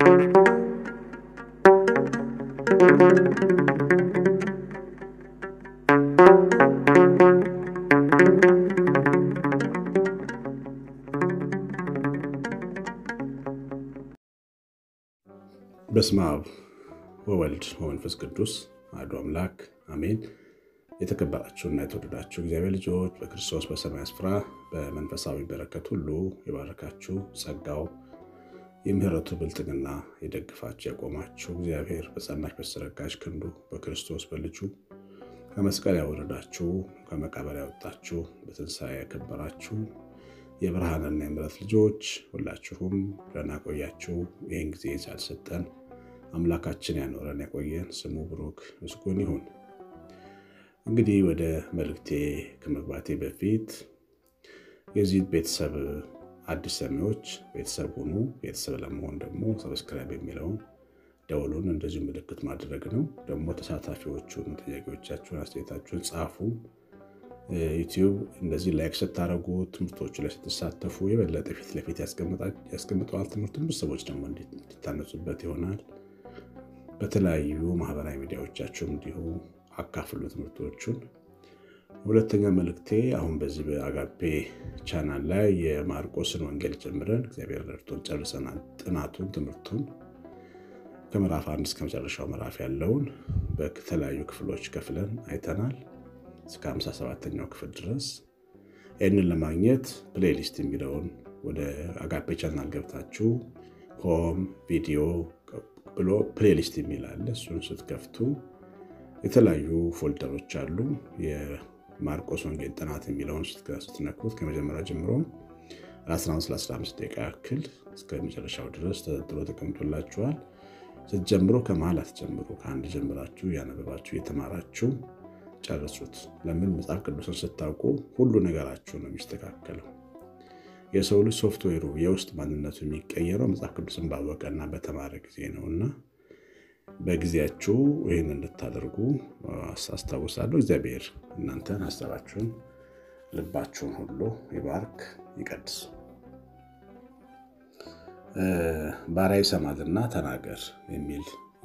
በስመ አብ ወወልድ ወመንፈስ ቅዱስ አሐዱ አምላክ አሜን። የተከበራችሁና የተወደዳችሁ እግዚአብሔር ልጆች በክርስቶስ በሰማይ ስፍራ በመንፈሳዊ በረከት ሁሉ የባረካችሁ ጸጋው የምሕረቱ ብልጥግና የደግፋችሁ ያቆማችሁ እግዚአብሔር በጸናች በተዘረጋች ክንዱ በክርስቶስ በልጁ ከመስቀል ያወረዳችሁ ከመቃብር ያወጣችሁ በትንሣኤ ያከበራችሁ የብርሃንና የምሕረት ልጆች ሁላችሁም ደህና ቆያችሁ። ይህን ጊዜ ሳልሰጠን አምላካችን ያኖረን ያቆየን ስሙ ብሩክ ምስጉን ይሁን። እንግዲህ ወደ መልእክቴ ከመግባቴ በፊት የዚህ ቤተሰብ አዲስ ሰሚዎች ቤተሰብ ሁኑ። ቤተሰብ ለመሆን ደግሞ ሰብስክራይብ የሚለውን ደውሉን እንደዚሁ ምልክት ማድረግ ነው። ደግሞ ተሳታፊዎቹን ጥያቄዎቻችሁን፣ አስተያየታችሁን ጻፉ። ዩቲዩብ እንደዚህ ላይክ ስታደረጉ ትምህርቶቹ ላይ ስትሳተፉ የበለጠ ፊት ለፊት ያስቀምጠዋል። ትምህርቱን ብዙ ሰዎች ደግሞ እንዲታነጹበት ይሆናል። በተለያዩ ማህበራዊ ሚዲያዎቻችሁም እንዲሁ አካፍሉ ትምህርቶቹን። ሁለተኛ መልእክቴ አሁን በዚህ በአጋፔ ቻናል ላይ የማርቆስን ወንጌል ጀምረን እግዚአብሔር ረድቶን ጨርሰናል። ጥናቱን ትምህርቱን ከምዕራፍ አንድ እስከ መጨረሻው ምዕራፍ ያለውን በተለያዩ ክፍሎች ከፍለን አይተናል እስከ 57ኛው ክፍል ድረስ። ይህንን ለማግኘት ፕሌሊስት የሚለውን ወደ አጋፔ ቻናል ገብታችሁ ሆም ቪዲዮ ብሎ ፕሌሊስት የሚል አለ። እሱን ስትከፍቱ የተለያዩ ፎልደሮች አሉ። የማርቆስ ወንጌል ጥናት የሚለውን ስትነኩት ከመጀመሪያ ጀምሮ 15 ደቂቃ ያክል እስከ መጨረሻው ድረስ ተዘጥሎ ተቀምጦላችኋል። ስትጀምሮ ከመሀል አትጀምሩ። ከአንድ ጀምራችሁ እያነበባችሁ እየተማራችሁ ጨርሱት። ለምን መጽሐፍ ቅዱስን ስታውቁ ሁሉ ነገራችሁ ነው የሚስተካከለው። የሰው ልጅ ሶፍትዌሩ የውስጥ ማንነቱ የሚቀየረው መጽሐፍ ቅዱስን ባወቀና በተማረ ጊዜ ነው እና በጊዜያችሁ ይህን እንድታደርጉ አስታውሳለሁ። እግዚአብሔር እናንተን ሀሳባችሁን፣ ልባችሁን ሁሉ ይባርክ ይቀድስ። ባሪያ ይሰማልና ተናገር የሚል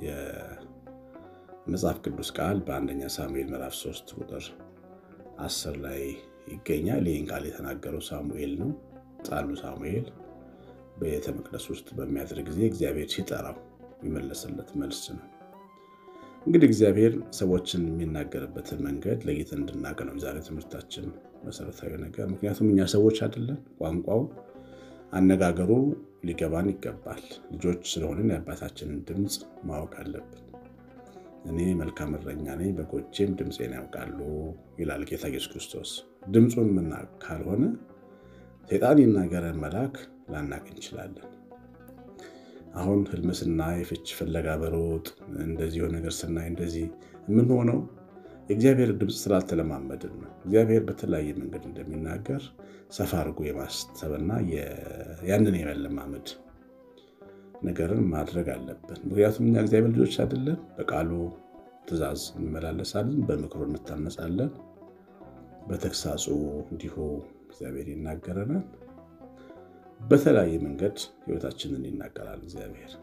መጽሐፍ ቅዱስ ቃል በአንደኛ ሳሙኤል ምዕራፍ 3 ቁጥር 10 ላይ ይገኛል። ይህን ቃል የተናገረው ሳሙኤል ነው። ሕፃኑ ሳሙኤል በቤተ መቅደስ ውስጥ በሚያድር ጊዜ እግዚአብሔር ሲጠራው የሚመለስለት መልስ ነው። እንግዲህ እግዚአብሔር ሰዎችን የሚናገርበትን መንገድ ለይተን እንድናውቅ ነው ዛሬ ትምህርታችን መሰረታዊ ነገር። ምክንያቱም እኛ ሰዎች አይደለን። ቋንቋው፣ አነጋገሩ ሊገባን ይገባል። ልጆች ስለሆንን የአባታችንን ድምፅ ማወቅ አለብን። እኔ መልካም እረኛ ነኝ፣ በጎቼም ድምፄን ያውቃሉ ይላል ጌታ ኢየሱስ ክርስቶስ። ድምፁን የምናውቅ ካልሆነ ሰይጣን ይናገረን መልአክ ላናቅ እንችላለን። አሁን ህልም ስናይ ፍች ፍለጋ በሮጥ እንደዚህ የሆነ ነገር ስናይ እንደዚህ የምንሆነው የእግዚአብሔር ድምፅ ስላልተለማመድን ነው። እግዚአብሔር በተለያየ መንገድ እንደሚናገር ሰፋ አድርጎ የማሰብና ያንን የመለማመድ ነገርን ማድረግ አለብን። ምክንያቱም እኛ እግዚአብሔር ልጆች አይደለን። በቃሉ ትእዛዝ እንመላለሳለን፣ በምክሩ እንታነጻለን፣ በተግሳጹ እንዲሁ እግዚአብሔር ይናገረናል። በተለያየ መንገድ ህይወታችንን ይናገራል እግዚአብሔር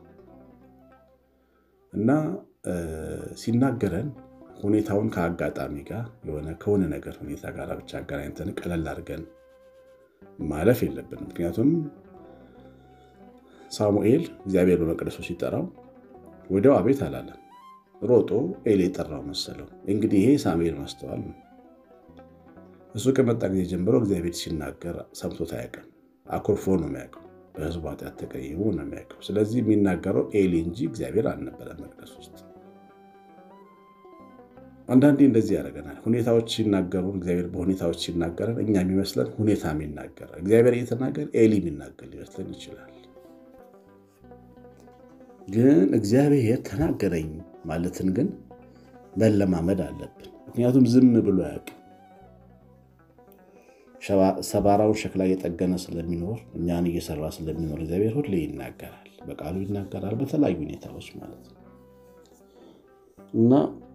እና ሲናገረን ሁኔታውን ከአጋጣሚ ጋር የሆነ ከሆነ ነገር ሁኔታ ጋር ብቻ አገናኝተን ቀለል አድርገን ማለፍ የለብን። ምክንያቱም ሳሙኤል እግዚአብሔር በመቅደሱ ሲጠራው ወዲያው አቤት አላለም። ሮጦ ኤሊ የጠራው መሰለው። እንግዲህ ይሄ ሳሙኤል ማስተዋል ነው። እሱ ከመጣ ጊዜ ጀምሮ እግዚአብሔር ሲናገር ሰምቶት አያውቅም። አኩርፎ ነው የሚያውቀው። በህዝቡ ኃጢአት ተቀይሞ ነው የሚያውቀው። ስለዚህ የሚናገረው ኤሊ እንጂ እግዚአብሔር አልነበረ መቅደስ ውስጥ። አንዳንዴ እንደዚህ ያደርገናል። ሁኔታዎች ሲናገሩን፣ እግዚአብሔር በሁኔታዎች ሲናገረን እኛ የሚመስለን ሁኔታ የሚናገር እግዚአብሔር እየተናገር ኤሊ የሚናገር ሊመስለን ይችላል። ግን እግዚአብሔር ተናገረኝ ማለትን ግን መለማመድ አለብን። ምክንያቱም ዝም ብሎ አያውቅም። ሰባራውን ሸክላ እየጠገነ ስለሚኖር እኛን እየሰራ ስለሚኖር እግዚአብሔር ሁሌ ይናገራል፣ በቃሉ ይናገራል፣ በተለያዩ ሁኔታዎች ማለት ነው እና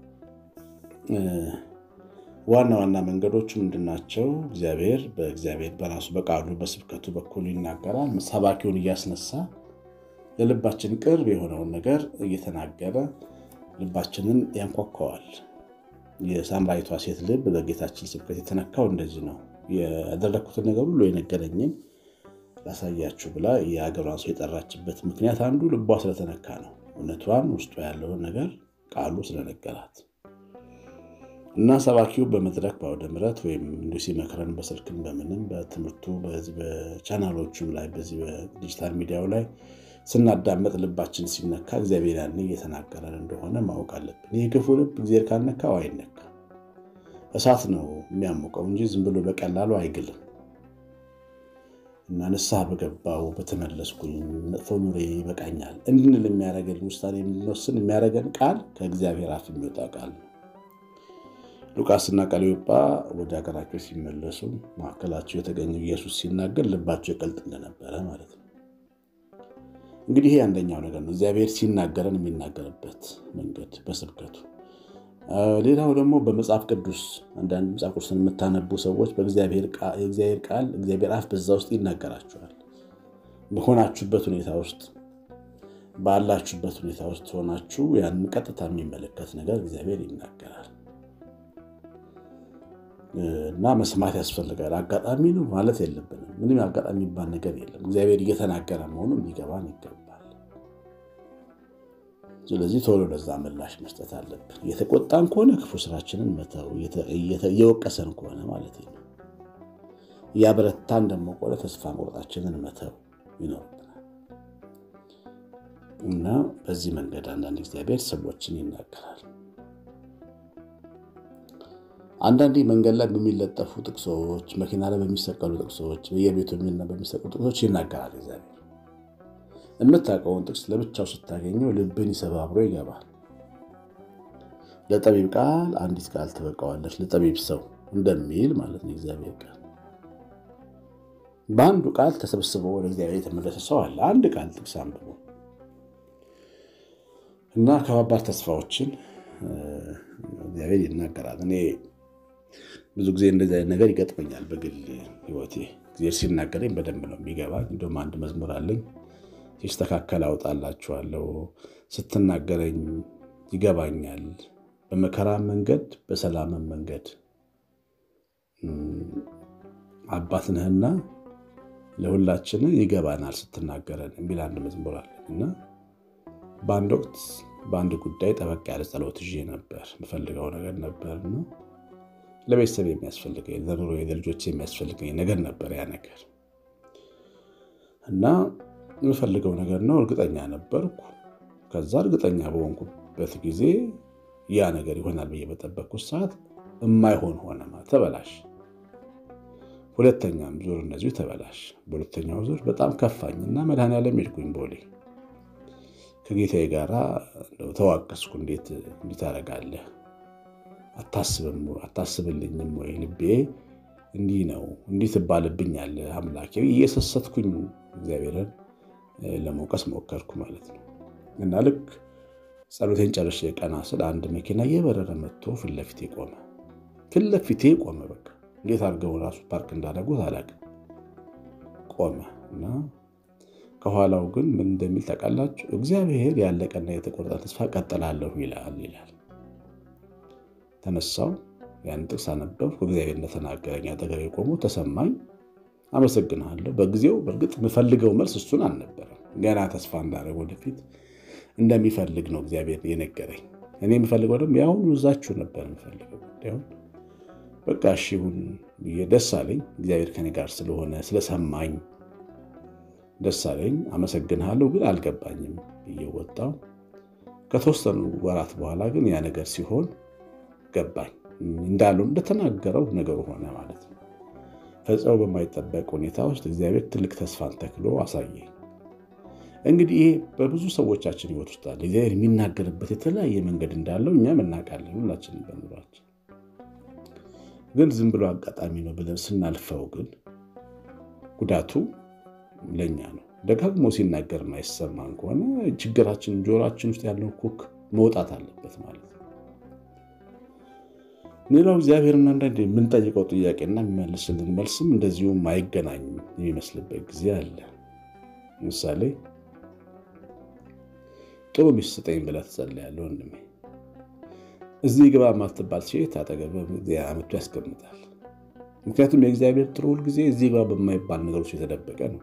ዋና ዋና መንገዶቹ ምንድናቸው? እግዚአብሔር በእግዚአብሔር በራሱ በቃሉ በስብከቱ በኩል ይናገራል። ሰባኪውን እያስነሳ ለልባችን ቅርብ የሆነውን ነገር እየተናገረ ልባችንን ያንኳኳዋል። የሳምራዊቷ ሴት ልብ በጌታችን ስብከት የተነካው እንደዚህ ነው። ያደረግኩትን ነገር ሁሉ የነገረኝን ላሳያችሁ ብላ የሀገሯን ሰው የጠራችበት ምክንያት አንዱ ልቧ ስለተነካ ነው። እውነቷን ውስጡ ያለውን ነገር ቃሉ ስለነገራት እና ሰባኪው በመድረክ በአውደ ምሕረት ወይም እንዲሁ ሲመክረን በስልክም በምንም በትምህርቱ በቻናሎቹም ላይ በዚህ በዲጂታል ሚዲያው ላይ ስናዳመጥ ልባችን ሲነካ እግዚአብሔር ያን እየተናገረን እንደሆነ ማወቅ አለብን። ይህ ክፉ ልብ እግዚአብሔር ካልነካው አይነካ። እሳት ነው የሚያሞቀው እንጂ ዝም ብሎ በቀላሉ አይግልም። እና ንስሐ በገባው በተመለስኩኝ መጥፎ ኑሬ ይበቃኛል እንድንል የሚያደርገን ውሳኔ የምንወስን የሚያደርገን ቃል ከእግዚአብሔር አፍ የሚወጣ ቃል ነው። ሉቃስና ቀለዮጳ ወደ ሀገራቸው ሲመለሱ መካከላቸው የተገኘው ኢየሱስ ሲናገር ልባቸው ይቀልጥ እንደነበረ ማለት ነው። እንግዲህ ይሄ አንደኛው ነገር ነው፣ እግዚአብሔር ሲናገረን የሚናገርበት መንገድ በስብከቱ። ሌላው ደግሞ በመጽሐፍ ቅዱስ አንዳንድ መጽሐፍ ቅዱስን የምታነቡ ሰዎች በእግዚአብሔር ቃል እግዚአብሔር አፍ በዛ ውስጥ ይናገራችኋል። በሆናችሁበት ሁኔታ ውስጥ ባላችሁበት ሁኔታ ውስጥ ሆናችሁ ያንን ቀጥታ የሚመለከት ነገር እግዚአብሔር ይናገራል እና መስማት ያስፈልጋል። አጋጣሚ ነው ማለት የለብንም። ምንም አጋጣሚ የሚባል ነገር የለም። እግዚአብሔር እየተናገረ መሆኑን ሊገባን ይገባል። ስለዚህ ቶሎ ለዛ ምላሽ መስጠት አለብን። እየተቆጣን ከሆነ ክፉ ስራችንን መተው፣ እየወቀሰን ከሆነ ማለት ነው። እያበረታን ደግሞ ከሆነ ተስፋ መቁረጣችንን መተው ይኖርብናል እና በዚህ መንገድ አንዳንድ እግዚአብሔር ሰዎችን ይናገራል። አንዳንዴ መንገድ ላይ በሚለጠፉ ጥቅሶች፣ መኪና ላይ በሚሰቀሉ ጥቅሶች፣ በየቤቱ በሚሰቀሉ ጥቅሶች ይናገራል እግዚአብሔር። የምታውቀውን ጥቅስ ለብቻው ስታገኘው ልብን ይሰባብሮ ይገባል። ለጠቢብ ቃል አንዲት ቃል ትበቃዋለች፣ ለጠቢብ ሰው እንደሚል ማለት ነው እግዚአብሔር ቃል። በአንዱ ቃል ተሰብስቦ ወደ እግዚአብሔር የተመለሰ ሰው አለ። አንድ ቃል ጥቅስ አንብቦ እና ከባባድ ተስፋዎችን እግዚአብሔር ይናገራል። እኔ ብዙ ጊዜ እንደዚህ አይነት ነገር ይገጥመኛል በግል ሕይወቴ። እግዚአብሔር ሲናገረኝ በደንብ ነው የሚገባኝ። እንደውም አንድ መዝሙር አለኝ ሲስተካከል አውጣላችኋለሁ፣ ስትናገረኝ ይገባኛል፣ በመከራ መንገድ በሰላምን መንገድ አባት ነህና ለሁላችን ይገባናል ስትናገረን የሚል አንድ መዝሙር አለኝ እና በአንድ ወቅት በአንድ ጉዳይ ጠበቅ ያለ ጸሎት ይዤ ነበር። የምፈልገው ነገር ነበርና ለቤተሰብ የሚያስፈልገኝ ለኑሮ ለልጆች የሚያስፈልገኝ ነገር ነበር ያ ነገር እና የምፈልገው ነገር ነው። እርግጠኛ ነበርኩ። ከዛ እርግጠኛ በሆንኩበት ጊዜ ያ ነገር ይሆናል ብዬ በጠበቅኩት ሰዓት የማይሆን ሆነ፣ ተበላሽ። ሁለተኛም ዙር እንደዚሁ ተበላሽ። በሁለተኛው ዙር በጣም ከፋኝና መድኃኔዓለም ሄድኩኝ ቦሌ ከጌታዬ ጋር ተዋቀስኩ። እንዴት እንዲህ ታደርጋለህ? አታስብልኝም ወይ? ልቤ እንዲህ ነው እንዲህ ትባልብኛለህ አምላኬ። እየሰሰትኩኝ እግዚአብሔርን ለመውቀስ ሞከርኩ ማለት ነው። እና ልክ ጸሎቴን ጨርሼ ቀና ስል አንድ መኪና እየበረረ መጥቶ ፊት ለፊቴ ቆመ። ፊት ለፊቴ ቆመ። በቃ እንዴት አድርገው ራሱ ፓርክ እንዳደረጉት አላውቅም። ቆመ እና ከኋላው ግን ምን እንደሚል ታውቃላችሁ? እግዚአብሔር ያለቀና የተቆረጠ ተስፋ ቀጥላለሁ ይላል ይላል። ተነሳው፣ ያን ጥቅስ አነበብኩ። እግዚአብሔር እንደተናገረኝ አጠገቤ ቆሞ ተሰማኝ። አመሰግናለሁ። በጊዜው በእርግጥ የምፈልገው መልስ እሱን አልነበረም። ገና ተስፋ እንዳደረግ ወደፊት እንደሚፈልግ ነው እግዚአብሔር የነገረኝ። እኔ የምፈልገው ደግሞ የአሁኑ እዛችሁ ነበር የምፈልገው ጉዳዩን። በቃ እሺ ይሁን ብዬ ደስ አለኝ። እግዚአብሔር ከኔ ጋር ስለሆነ ስለሰማኝ ደስ አለኝ። አመሰግንሃለሁ ግን አልገባኝም ብዬ ወጣው። ከተወሰኑ ወራት በኋላ ግን ያ ነገር ሲሆን ገባኝ። እንዳለው እንደተናገረው ነገሩ ሆነ ማለት ነው። ፈጽሞ በማይጠበቅ ሁኔታ ውስጥ እግዚአብሔር ትልቅ ተስፋን ተክሎ አሳየኝ። እንግዲህ ይሄ በብዙ ሰዎቻችን ሕይወት ውስጥ አለ። እግዚአብሔር የሚናገርበት የተለያየ መንገድ እንዳለው እኛም እናውቃለን፣ ሁላችንም በኑሯችን። ግን ዝም ብሎ አጋጣሚ ነው ብለን ስናልፈው ግን ጉዳቱ ለእኛ ነው። ደጋግሞ ሲናገር የማይሰማን ከሆነ ችግራችን ጆሮችን ውስጥ ያለው ኩክ መውጣት አለበት ማለት ነው። ሌላው እግዚአብሔርን አንዳንድ የምንጠይቀው ጥያቄና የሚመልስልን መልስም እንደዚሁም አይገናኝም የሚመስልበት ጊዜ አለ። ምሳሌ ጥሩ ሚስት ስጠኝ ብለህ ትጸልያለህ ወንድሜ። እዚህ ግባ የማትባል ሴት አጠገብህ አመቱ ያስቀምጣል። ምክንያቱም የእግዚአብሔር ጥሩ ሁልጊዜ እዚህ ግባ በማይባል ነገሮች የተደበቀ ነው።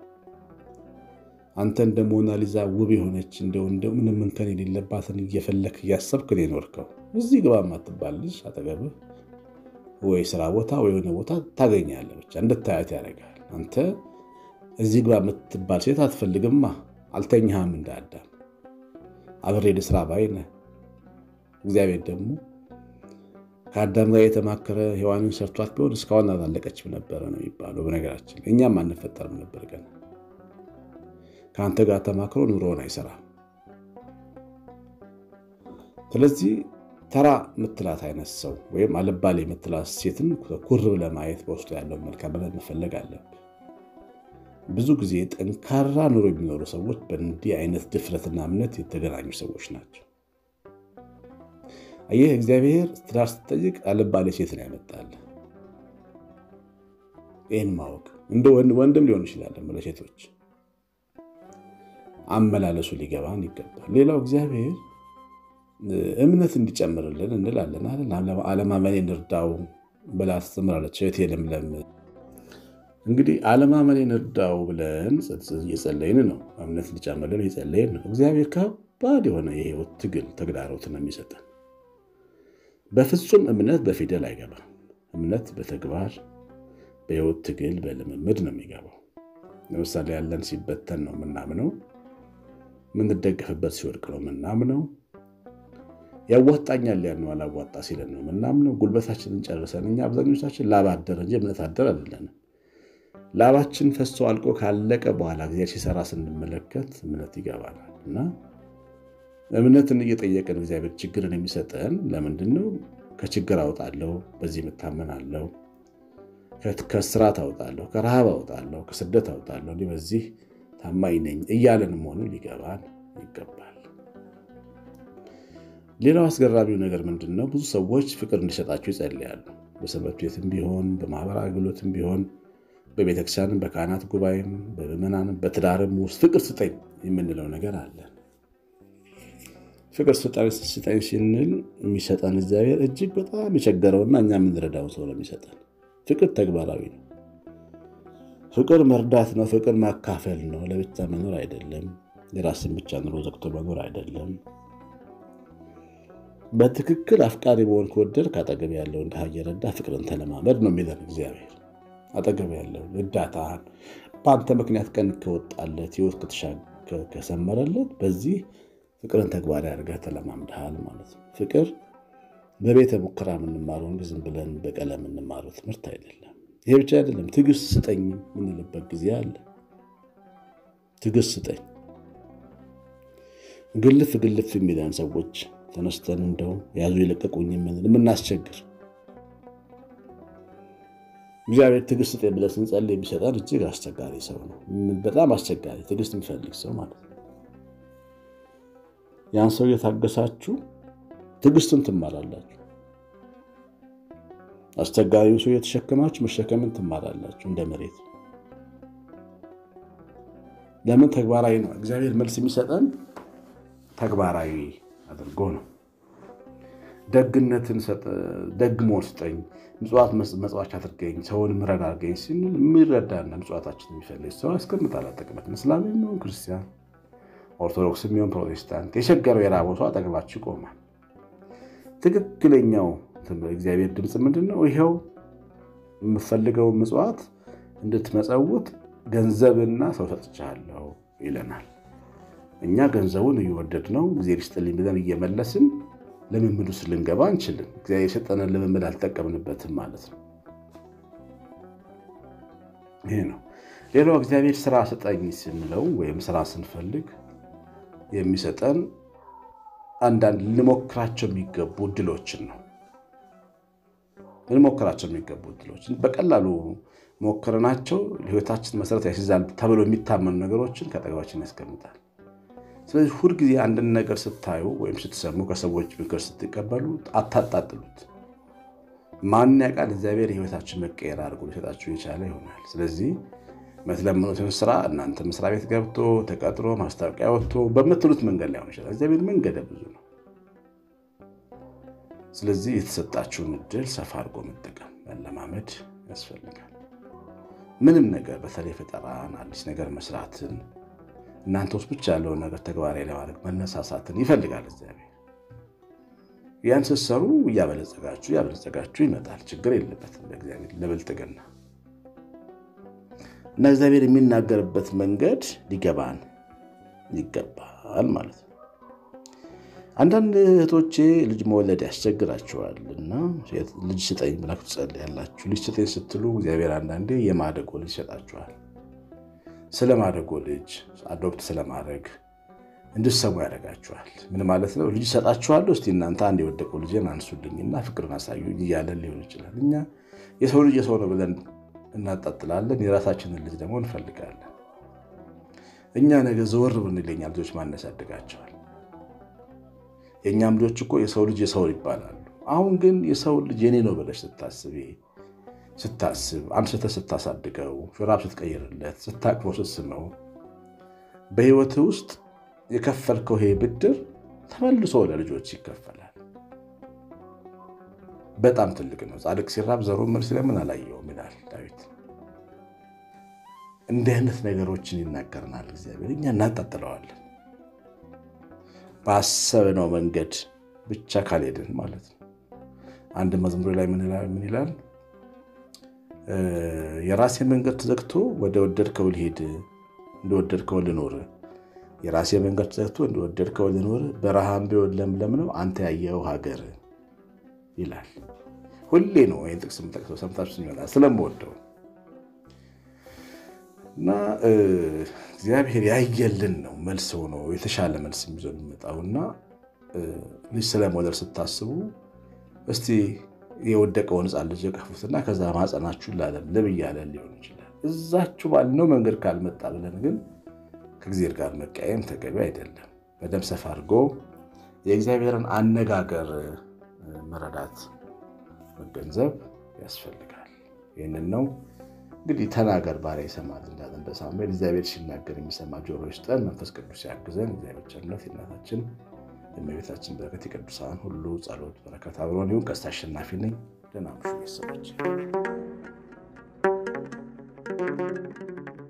አንተ እንደ ሞናሊዛ ውብ የሆነች እንደው እንደው ምንም እንከን የሌለባትን እየፈለክ እያሰብክ ነው የኖርከው። እዚህ ግባ የማትባል ልጅ አጠገብህ ወይ ስራ ቦታ ወይ የሆነ ቦታ ታገኛለህ። ብቻ እንድታያት ያደርጋል። አንተ እዚህ ግባ የምትባል ሴት አትፈልግማ። አልተኛህም እንደ አዳም አብሬ ልስራ ባይ ነህ። እግዚአብሔር ደግሞ ከአዳም ጋር የተማከረ ሔዋንን ሰርቷት ቢሆን እስካሁን አላለቀችም ነበረ ነው የሚባለው። በነገራችን እኛም አንፈጠርም ነበር ገና ከአንተ ጋር ተማክሮ ኑሮውን አይሰራም። ስለዚህ ተራ ምትላት አይነት ሰው ወይም አልባሌ የምትላት ሴትን ኩር ብለህ ማየት በውስጡ ያለውን መልካምነት መፈለግ አለብህ። ብዙ ጊዜ ጠንካራ ኑሮ የሚኖሩ ሰዎች በእንዲህ አይነት ድፍረትና እምነት የተገናኙ ሰዎች ናቸው። ይህ እግዚአብሔር ትዳር ስትጠይቅ አልባሌ ሴትን ያመጣል። ይህን ማወቅ እንደ ወንድም ሊሆን ይችላል ለሴቶች አመላለሱ ሊገባን ይገባል። ሌላው እግዚአብሔር እምነት እንዲጨምርልን እንላለን አይደል? አለማመኔን እርዳው ብላ ትምራለች እህቴ ለምለም። እንግዲህ አለማመኔን እርዳው ብለን እየጸለይን ነው። እምነት እንዲጨምርልን እየጸለይን ነው። እግዚአብሔር ከባድ የሆነ የህይወት ትግል ተግዳሮት ነው የሚሰጠን። በፍጹም እምነት በፊደል አይገባም። እምነት በተግባር በህይወት ትግል በልምምድ ነው የሚገባው። ለምሳሌ ያለን ሲበተን ነው የምናምነው የምንደገፍበት ሲወድቅ ነው ምናምነው። ያዋጣኛል ያልነው አላዋጣ ሲለን ነው ምናምነው። ጉልበታችንን ጨርሰን እኛ አብዛኞቻችን ላብ አደር እንጂ እምነት አደር አይደለንም። ላባችን ፈሶ አልቆ ካለቀ በኋላ እግዚአብሔር ሲሰራ ስንመለከት እምነት ይገባናል። እና እምነትን እየጠየቅን እግዚአብሔር ችግርን የሚሰጠን ለምንድን ነው? ከችግር አውጣለሁ፣ በዚህ የምታመናለሁ፣ ከስራት አውጣለሁ፣ ከረሃብ አውጣለሁ፣ ከስደት አውጣለሁ፣ በዚህ ታማኝ ነኝ እያለን መሆኑ ሊገባን ይገባል። ሌላው አስገራሚው ነገር ምንድን ነው? ብዙ ሰዎች ፍቅር እንዲሰጣቸው ይጸልያሉ። በሰንበት ቤትም ቢሆን በማህበራዊ አገልግሎትም ቢሆን በቤተክርስቲያንም በካህናት ጉባኤም በምዕመናንም በትዳርም ውስጥ ፍቅር ስጠኝ የምንለው ነገር አለ። ፍቅር ስጠኝ ስንል የሚሰጠን እግዚአብሔር እጅግ በጣም የቸገረውና እኛ የምንረዳው ሰው ነው የሚሰጠን። ፍቅር ተግባራዊ ነው። ፍቅር መርዳት ነው። ፍቅር ማካፈል ነው። ለብቻ መኖር አይደለም። የራስን ብቻ ኑሮ ዘግቶ መኖር አይደለም። በትክክል አፍቃሪ መሆን ከወደድ ከአጠገብ ያለውን ድሃ እየረዳ ፍቅርን ተለማመድ ነው የሚለን እግዚአብሔር። አጠገብ ያለውን እርዳታን በአንተ ምክንያት ቀን ከወጣለት ሕይወት ከሰመረለት በዚህ ፍቅርን ተግባራዊ አድርገህ ተለማምድሃል ማለት ነው። ፍቅር በቤተ ሙከራ የምንማረው እንጂ ዝም ብለን በቀለም የምንማረው ትምህርት አይደለም። ይሄ ብቻ አይደለም። ትዕግስት ስጠኝ የምንልበት ጊዜ አለ። ትዕግስት ስጠኝ ግልፍ ግልፍ የሚለን ሰዎች ተነስተን እንደው ያዙ የለቀቁኝ የምንል የምናስቸግር እግዚአብሔር ትዕግስት ስጠኝ ብለን ስንጸልይ የሚሰጠን እጅግ አስቸጋሪ ሰው ነው። በጣም አስቸጋሪ ትዕግስት የሚፈልግ ሰው ማለት ነው። ያን ሰው እየታገሳችሁ ትዕግስትን ትማራላችሁ። አስቸጋሪው ሰው የተሸከማችሁ መሸከምን ትማራላችሁ። እንደ መሬት ለምን ተግባራዊ ነው። እግዚአብሔር መልስ የሚሰጠን ተግባራዊ አድርጎ ነው። ደግነትን ደግ መሆን ስጠኝ፣ ምጽዋት መጽዋች አድርገኝ፣ ሰውን ምረዳ አድርገኝ ስንል የሚረዳና ምጽዋታችን የሚፈልግ ሰው ያስቀምጣል። አጠቅመት እስላም የሚሆን ክርስቲያን፣ ኦርቶዶክስ የሚሆን ፕሮቴስታንት፣ የቸገረው የራበው ሰው አጠገባችሁ ይቆማል። ትክክለኛው እግዚአብሔር ድምፅ ምንድን ነው? ይኸው የምፈልገው ምጽዋት እንድትመጸውት ገንዘብና ሰው ሰጥቻለሁ ይለናል። እኛ ገንዘቡን እየወደድ ነው ጊዜ ሊስጥልኝ ብለን እየመለስን ልምምድ ውስጥ ልንገባ አንችልም። እግዚአብሔር የሰጠንን ልምምድ አልጠቀምንበትም ማለት ነው። ይሄ ነው። ሌላው እግዚአብሔር ስራ ስጠኝ ስንለው ወይም ስራ ስንፈልግ የሚሰጠን አንዳንድ ልሞክራቸው የሚገቡ እድሎችን ነው። ልሞክራቸው የሚገቡ እድሎችን በቀላሉ ሞክረናቸው ለሕይወታችን መሰረት ያስይዛል ተብሎ የሚታመኑ ነገሮችን ከአጠገባችን ያስቀምጣል። ስለዚህ ሁልጊዜ አንድን ነገር ስታዩ ወይም ስትሰሙ ከሰዎች ምክር ስትቀበሉ አታጣጥሉት። ማን ያውቃል እግዚአብሔር የሕይወታችን መቀየር አድርጎ ሊሰጣችሁ የቻለ ይሆናል። ስለዚህ የምትለምኑትን ስራ እናንተ መስሪያ ቤት ገብቶ ተቀጥሮ ማስታወቂያ ወጥቶ በምትሉት መንገድ ላይሆን ይችላል። እግዚአብሔር መንገደ ብዙ ነው። ስለዚህ የተሰጣችሁን እድል ሰፋ አድርጎ መጠቀም መለማመድ ያስፈልጋል። ምንም ነገር በተለይ ፈጠራን፣ አዲስ ነገር መስራትን፣ እናንተ ውስጥ ብቻ ያለውን ነገር ተግባራዊ ለማድረግ መነሳሳትን ይፈልጋል እግዚአብሔር። ያን ስትሰሩ እያበለጸጋችሁ እያበለጸጋችሁ ይመጣል። ችግር የለበትም ለእግዚአብሔር ለብልጥግና እና እግዚአብሔር የሚናገርበት መንገድ ሊገባን ይገባል ማለት ነው። አንዳንድ እህቶቼ ልጅ መወለድ ያስቸግራቸዋል እና ልጅ ስጠኝ ብላችሁ ትጸልያላችሁ። ልጅ ስጠኝ ስትሉ እግዚአብሔር አንዳንዴ የማደጎ ልጅ ይሰጣችኋል። ስለ ማደጎ ልጅ አዶፕት ስለማድረግ እንድሰሙ ያደርጋችኋል። ምን ማለት ነው? ልጅ ይሰጣችኋለሁ፣ እስቲ እናንተ አንድ የወደቀው ልጅን አንሱልኝና ፍቅርን አሳዩኝ እያለን ሊሆን ይችላል። እኛ የሰው ልጅ የሰው ነው ብለን እናጣጥላለን። የራሳችንን ልጅ ደግሞ እንፈልጋለን። እኛ ነገ ዘወር ብንል የኛ ልጆች ማን ያሳድጋቸዋል? የእኛም ልጆች እኮ የሰው ልጅ የሰው ይባላሉ። አሁን ግን የሰው ልጅ የኔ ነው ብለሽ ስታስቤ ስታስብ አንስተህ ስታሳድገው፣ ሹራብ ስትቀይርለት፣ ስታቅፈው፣ ስትስመው በህይወት ውስጥ የከፈልከው ይሄ ብድር ተመልሶ ለልጆች ይከፈላል። በጣም ትልቅ ነው። ጻድቅ ሲራብ ዘሩን ምን ስለምን አላየውም ይላል ዳዊት። እንዲህ አይነት ነገሮችን ይናገርናል እግዚአብሔር። እኛ እናጣጥለዋለን ባሰብነው መንገድ ብቻ ካልሄድን ማለት ነው። አንድ መዝሙር ላይ ምን ይላል? የራሴ መንገድ ተዘግቶ ወደ ወደድከው ልሄድ፣ እንደወደድከው ልኖር። የራሴ መንገድ ተዘግቶ እንደወደድከው ልኖር፣ በረሃም ቢሆን ለምለም ነው አንተ ያየኸው ሀገር ይላል። ሁሌ ነው ይህን ጥቅስ የምጠቅሰው፣ ሰምታችሁ ይመጣል ስለምወደው እና እግዚአብሔር ያየልን ነው መልስ ሆኖ የተሻለ መልስ የሚዞ የሚመጣው እና ልጅ ስለመውለድ ስታስቡ እስቲ የወደቀውን ሕፃን ልጅ የቀፉትና ከዛ ማፀናችሁን ላለምልም እያለን ሊሆን ይችላል። እዛችሁ ባልነው መንገድ ካልመጣ ብለን ግን ከእግዚአብሔር ጋር መቀየም ተገቢ አይደለም። በደንብ ሰፋ አድርጎ የእግዚአብሔርን አነጋገር መረዳት መገንዘብ ያስፈልጋል። ይህንን ነው እንግዲህ ተናገር ባሪያ ይሰማል እንዳለ እንደ ሳሙኤል እግዚአብሔር ሲናገር የሚሰማ ጆሮ ይስጠን። መንፈስ ቅዱስ ያግዘን። እግዚአብሔር ቸርነት የእናታችን የእመቤታችን በረከት የቅዱሳን ሁሉ ጸሎት በረከት አብሮን ይሁን። ቀሲስ አሸናፊ ነኝ። ደህና ምሹ ቤተሰቦች